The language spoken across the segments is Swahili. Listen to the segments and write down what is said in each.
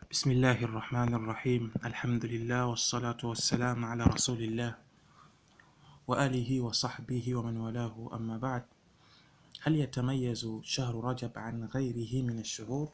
بسم الله الرحمن الرحيم الحمد لله والصلاة والسلام على رسول الله وآله وصحبه ومن والاه أما بعد هل يتميز شهر رجب عن غيره من الشهور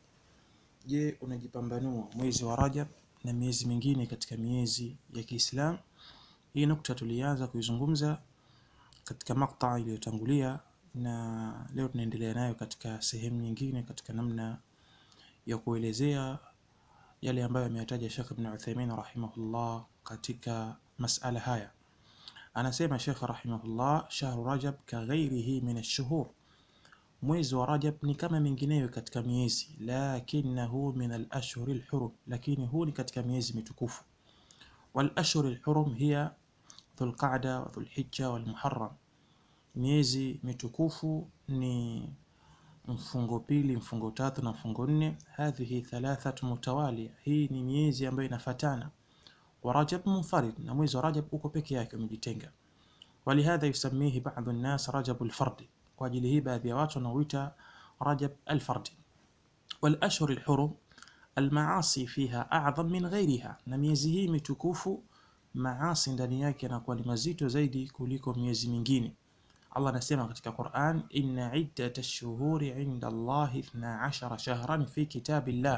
je unajipambanua mwezi wa rajab na miezi mingine katika miezi ya kiislam hii nukta tulianza kuizungumza katika makta iliyotangulia na leo tunaendelea nayo katika sehemu nyingine katika namna ya kuelezea yale ambayo ameyataja Sheikh Ibn Uthaymeen rahimahullah katika masala haya. Anasema Sheikh rahimahullah, shahru Rajab ka ghairihi min ash-shuhur, mwezi wa Rajab ni kama mingineyo katika miezi, lakinahu min al-ashhur al-hurum, lakini huu ni katika miezi mitukufu. Wal ashhur al-hurum hiya Dhulqa'da wa Dhulhijja wal Muharram. Miezi mitukufu ni mfungo pili, mfungo tatu na mfungo nne. Hadhihi thalathat mutawalia, hii ni miezi ambayo inafatana. Wa Rajab munfarid, na mwezi wa Rajab uko peke yake umejitenga. Walihadha yusamihi ba'dhu an-nas Rajab al-fard, kwa ajili hii baadhi ya watu wanauita Rajab al-fard. Wal ashhur al-hurum almaasi fiha a'dham min ghayriha, na miezi hii mitukufu maasi ndani yake yanakuwa ni mazito zaidi kuliko miezi mingine. Allah anasema katika Qur'an, inna iddat ash-shuhuri 'inda Allahi 12 shahran fi kitabillah,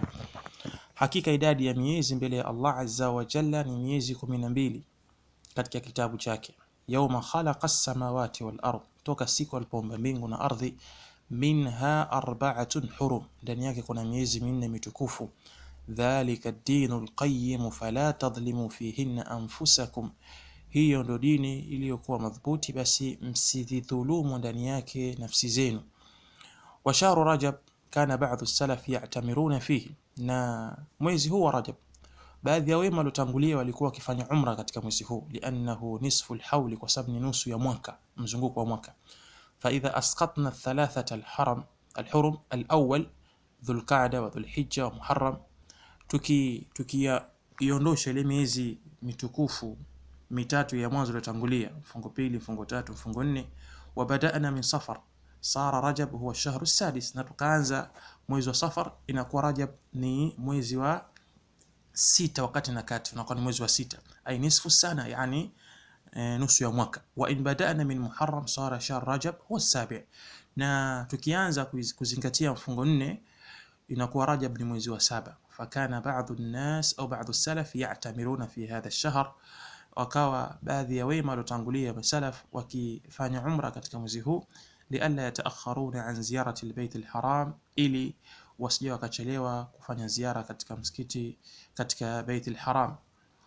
hakika idadi ya miezi mbele ya Allah azza wa jalla ni miezi 12 katika kitabu chake. Yawma khalaqa as-samawati wal ard, toka siku alipoumba mbingu na ardhi. Minha arba'atun hurum, ndani yake kuna miezi minne mitukufu. Dhalika ad-dinu al-qayyim fala tadhlimu fihinna anfusakum hiyo ndo dini iliyokuwa madhubuti, basi msidhulumu ndani yake nafsi zenu. Wa shahru Rajab kana ba'dhu salaf ya'tamiruna fihi, na mwezi huu wa Rajab baadhi ya wema waliotangulia walikuwa wakifanya umra katika mwezi huu, liannahu nisfu alhawli, kwa sababu ni nusu ya mwaka, mzunguko wa mwaka. Fa idha asqatna thalathata alharam alhurum alawwal Dhulqa'da wa Dhulhijja wa Muharram, tuki tukiiondosha ile miezi mitukufu mitatu ya mwanzo iliyotangulia, mfungo pili, mfungo tatu, mfungo nne. Wa badana min Safar sara Rajab huwa shahru sadis, na tukaanza mwezi wa Safar, inakuwa Rajab ni mwezi wa sita, wakati na kati unakuwa ni mwezi wa sita, ay nisfu sana, yani e, nusu ya mwaka. Wa in badana min Muharram sara shahr Rajab huwa sabi, na tukianza kuzingatia mfungo nne inakuwa Rajab ni mwezi wa saba. Fakana ba'dhu an-nas au ba'dhu as-salaf ya'tamiruna fi hadha ash-shahr wakawa baadhi ya wema waliotangulia masalaf wakifanya umra katika mwezi huu, lialla yataakharuna an ziyarati albayt alharam, ili wasije wakachelewa kufanya ziara katika msikiti katika bait alharam,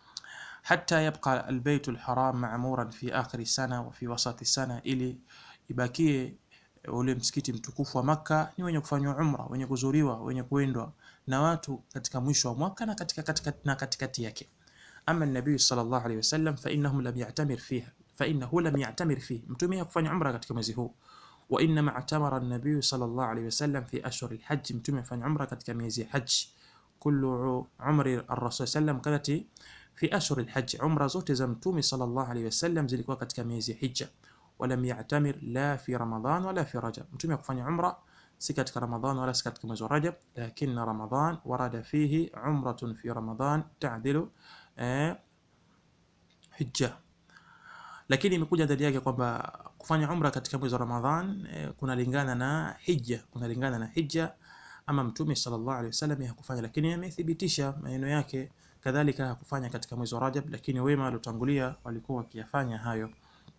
hatta yabqa albayt alharam ma'muran fi akhir sana wa fi wasati sana, ili ibakie ule msikiti mtukufu wa Makka ni wenye kufanywa umra, wenye kuzuriwa, wenye kuendwa na watu katika mwisho wa mwaka na katika katikati na katikati yake. Ama nabii sallallahu alayhi wasallam fa innahum lam ya'tamir fiha fa innahu lam ya'tamir fihi, mtume hakufanya umra katika mwezi huu. Wa inna ma'tamara an-nabii sallallahu alayhi wasallam fi ashhur al-hajj, mtume afanya umra katika miezi ya hajj. Kullu umri ar-rasul sallam kanat fi ashhur al-hajj, umra zote za mtume sallallahu alayhi wasallam zilikuwa katika miezi ya hija. Wa lam ya'tamir la fi ramadan wala fi rajab, mtume hakufanya umra si katika Ramadhan wala si katika mwezi wa Rajab, lakini Ramadhan warada fihi umratun fi Ramadhan ta'dilu Eh, hija lakini imekuja ndani yake kwamba kufanya umra katika mwezi wa Ramadhan eh, kunalingana na hija, kunalingana na hija. Ama mtume sallallahu alaihi wasallam hakufanya, lakini amethibitisha maneno yake. Kadhalika hakufanya katika mwezi wa Rajab, lakini wema waliotangulia walikuwa wakiyafanya hayo.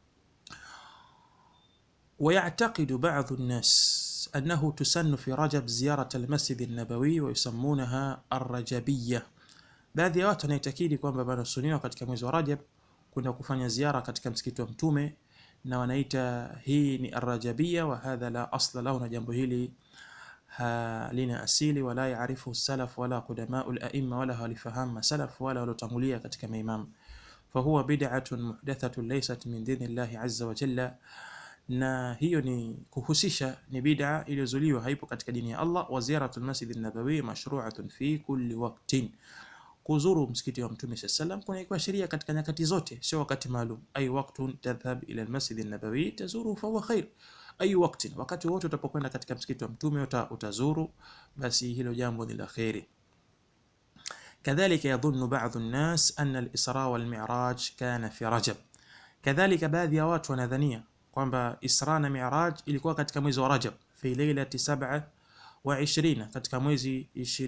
ويعتقد بعض الناس أنه تسن في رجب زيارة المسجد النبوي ويسمونها الرجبية Baadhi ya watu wanaitakidi kwamba panasuniwa katika mwezi wa Rajab kwenda kufanya ziara katika msikiti wa Mtume na wanaita hii ni arrajabia, wa hadha la asla lahu, na jambo hili halina asili, wala yaarifu salaf wala qudamau al-aimma, wala hawalifahamu masalaf wala waliotangulia katika maimamu. Fahuwa bid'atun muhdathatun laysat min dini llahi azza wa jalla, na hiyo ni kuhusisha ni bid'a iliyozuliwa, haipo katika dini ya Allah. Wa ziyaratul masjid an-nabawi mashru'atun fi kulli waqtin kuzuru msikiti wa Mtume sallallahu alayhi wasallam kuna sheria katika nyakati zote, sio wakati maalum. Ay waqtun tadhhab ila almasjid an-nabawi tazuru fa huwa khair, ay waqtin, wakati wote utapokwenda katika msikiti wa Mtume utazuru, basi hilo jambo ni la khairi. كذلك يظن بعض الناس أن الإسراء والمعراج كان في رجب كذلك baadhi ya watu wanadhania kwamba Isra na Miraj ilikuwa katika mwezi wa Rajab fi lailati sab'a wa ishirina, katika mwezi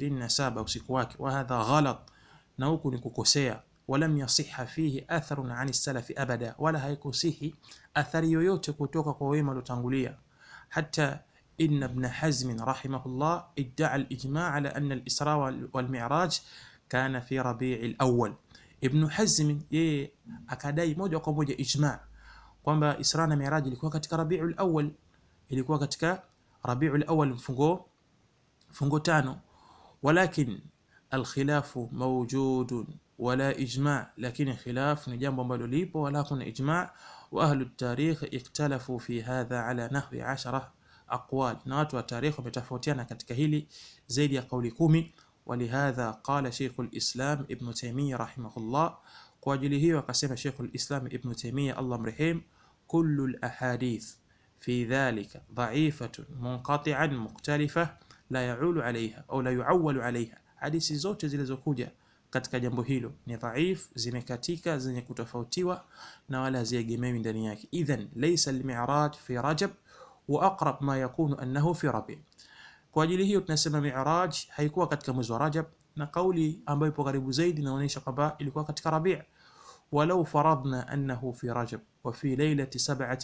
27 usiku wake. Wa hadha ghalat, na huku ni kukosea. Walam yasiha fihi atharun ani salafi abada, wala haikusihi athari yoyote kutoka kwa wema waliotangulia. Hata inna ibn Hazm rahimahullah idda'a al-ijma' ala anna al-Isra wal Mi'raj kana fi Rabi' al-awwal. Ibn Hazm yeye akadai moja kwa moja ijma' kwamba Isra na Miraj ilikuwa katika Rabiul Awwal, ilikuwa katika Rabiul Awwal mfungo mfungo tano, walakin alkhilafu mawjudun wala ijma', lakini khilaf ni jambo ambalo lipo wala kuna ijma'. Wa ahlu tarikh ikhtalafu fi hadha ala nahwi ashara aqwal, na watu wa tarikh wametofautiana katika hili zaidi ya kauli kumi. Walihadha qala Sheikhul Islam Ibn Taymiyyah rahimahullah kwa ajili hiyo akasema Sheikhul Islam Ibn Taymiyyah Allah mrehemu, kullu al-ahadith fi dhalika dha'ifatun munqati'an mukhtalifa la yaulu alayha au la yuawwalu alayha, hadithi zote zilizokuja katika jambo hilo ni dhaif, zimekatika, zenye kutofautiwa na wala haziegemewi ndani yake. Idhan laysa al-mi'raj fi Rajab wa aqrab ma yakunu annahu fi Rabi'. Kwa ajili hiyo tunasema Mi'raj haikuwa katika mwezi wa Rajab na kauli ambayo ipo karibu zaidi inaonyesha kwamba ilikuwa katika Rabi' walau faradna annahu fi Rajab wa fi lailati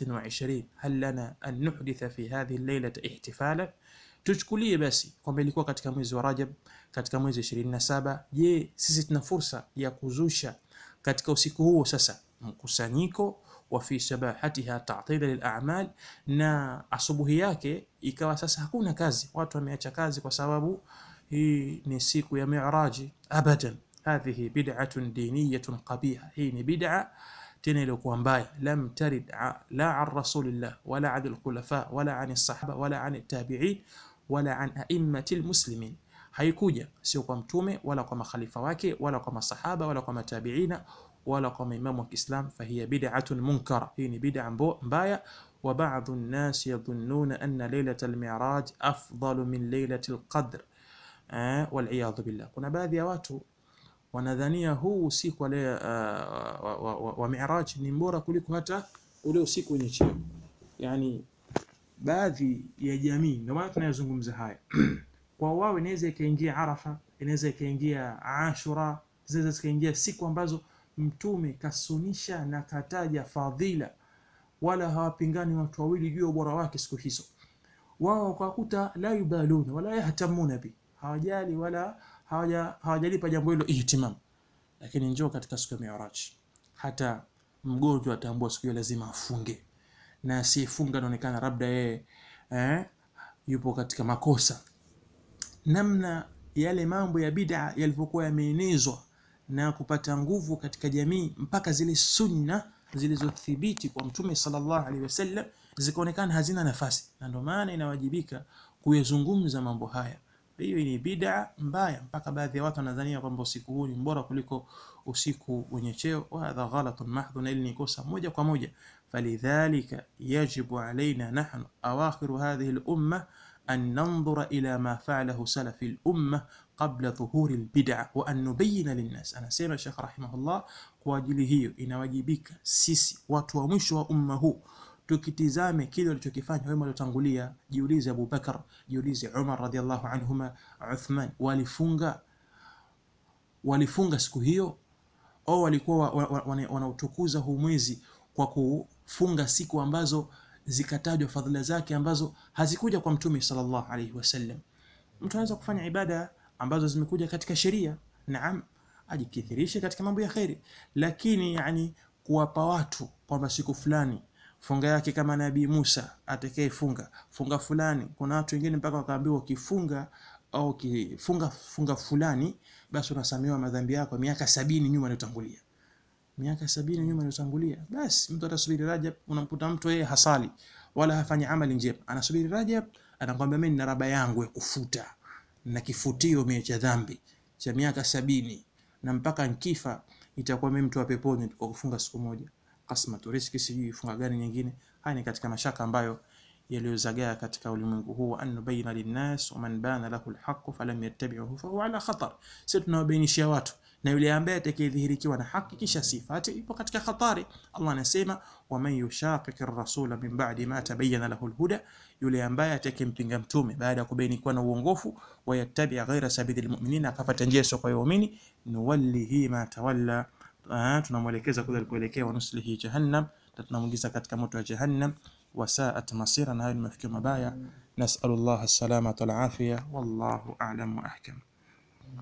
27 hal lana an nuhditha fi hadhihi al-lailati ihtifalan, tuchukulie basi kwamba ilikuwa katika mwezi wa Rajab katika mwezi 27. Je, sisi tuna fursa ya kuzusha katika usiku huo sasa mkusanyiko wa fi sabahatiha ta'tila lil a'mal, na asubuhi yake ikawa sasa hakuna kazi, watu wameacha kazi kwa sababu hii ni siku ya Mi'raji. Abadan, hadhihi bid'atun diniyatun qabiha, hii ni bid'a tena iliyokuwa mbaya. Lam tarid la an rasulillah wala an alkhulafa wala an sahaba wala an tabi'in wala an a'immati almuslimin, haikuja sio kwa mtume wala kwa makhalifa wake wala kwa masahaba wala kwa matabiina wala kwa maimamu wa Kiislam. Fahiya bid'atun munkara, hii ni bid'a mbaya. Wa ba'dhu an-nas yadhunnuna anna laylatal mi'raj afdalu min laylatil qadr waliyadhu billah. Kuna baadhi ya watu wanadhania huu usiku wa, wa, wa, wa, wa Mi'raj ni bora kuliko hata ule usiku wenye cheo. Yani baadhi ya jamii, ndio maana tunayozungumza haya kwa wao, inaweza ikaingia Arafa, inaweza ikaingia Ashura, zinaweza zikaingia siku ambazo Mtume kasunisha na kataja fadhila, wala hawapingani watu wawili juu ya ubora wake siku hizo. Wao wakakuta la yubaluna wala yahtamuna bi hawajali wala hawajalipa jambo hilo ihtimam. Lakini njoo katika siku ya Mi'raj, hata mgonjwa atambua siku hiyo lazima afunge, na asiyefunga anaonekana labda yeye eh, yupo katika makosa. Namna yale mambo ya bid'a yalivyokuwa yameenezwa na kupata nguvu katika jamii, mpaka zile sunna zilizothibiti kwa Mtume sallallahu alaihi wasallam zikaonekana hazina nafasi, na ndio maana inawajibika kuyazungumza mambo haya. Hiyo ni bid'a mbaya, mpaka baadhi ya watu wanadhania kwamba usiku huu ni bora kuliko usiku wenye cheo. Wa hadha ghalatun mahdhun, na hili ni kosa moja kwa moja. Falidhalika yajibu alaina nahnu awakhiru hadhihi al-umma an nandhura ila ma fa'alahu salafi al-umma qabla dhuhuri al-bid'a wa an nubayyina lin-nas. Anasema Sheikh rahimahullah, kwa ajili hiyo inawajibika sisi watu wa mwisho wa umma huu tukitizame kile walichokifanya wema waliotangulia. Jiulize Abu Bakar, jiulize Umar radhiallahu anhuma, Uthman, walifunga walifunga siku hiyo au walikuwa wanautukuza huu mwezi kwa kufunga siku ambazo zikatajwa fadhila zake ambazo hazikuja kwa Mtume sallallahu alaihi wasallam. Mtu anaweza kufanya ibada ambazo zimekuja katika sheria, naam, ajikithirishe katika mambo ya kheri, lakini yani kuwapa watu kwamba siku fulani funga yake kama Nabii Musa atakayefunga funga fulani. Kuna watu wengine mpaka wakaambiwa ukifunga au ukifunga funga fulani, basi unasamehewa madhambi yako miaka sabini nyuma iliyotangulia, miaka sabini nyuma iliyotangulia. Basi mtu atasubiri Rajab. Unamkuta mtu yeye hasali wala hafanyi amali njema, anasubiri Rajab, anakwambia mimi nina raba yangu ya kufuta na kifutio mie cha dhambi cha miaka sabini na mpaka nkifa itakuwa mimi mtu wa peponi kwa kufunga siku moja kasmatu riski, sijui funga gani nyingine. Haya ni katika mashaka ambayo yaliyozagaa katika ulimwengu huu an nubayina linnas waman bana lahu lhaqu falam yattabiuhu fahuwa ala khatar sisi tunawabainishia watu na yule ambaye atakayedhihirikiwa na haki kisha sifati ipo katika hatari allah anasema waman yushaqiqi rasula min badi ma tabayana lahu lhuda yule ambaye atakayempinga mtume baada ya kubainikiwa na uongofu wayattabi ghaira sabili lmuminin akapata njia sio kwa waumini nuwallihi ma tawalla tunamwelekeza kule alikoelekea wanuslihi jahannam na tunamwingiza katika moto wa jahannam wasaat masira na hayo ni mafikio mabaya nasalu llah salamata walafiya wallahu alam wa ahkam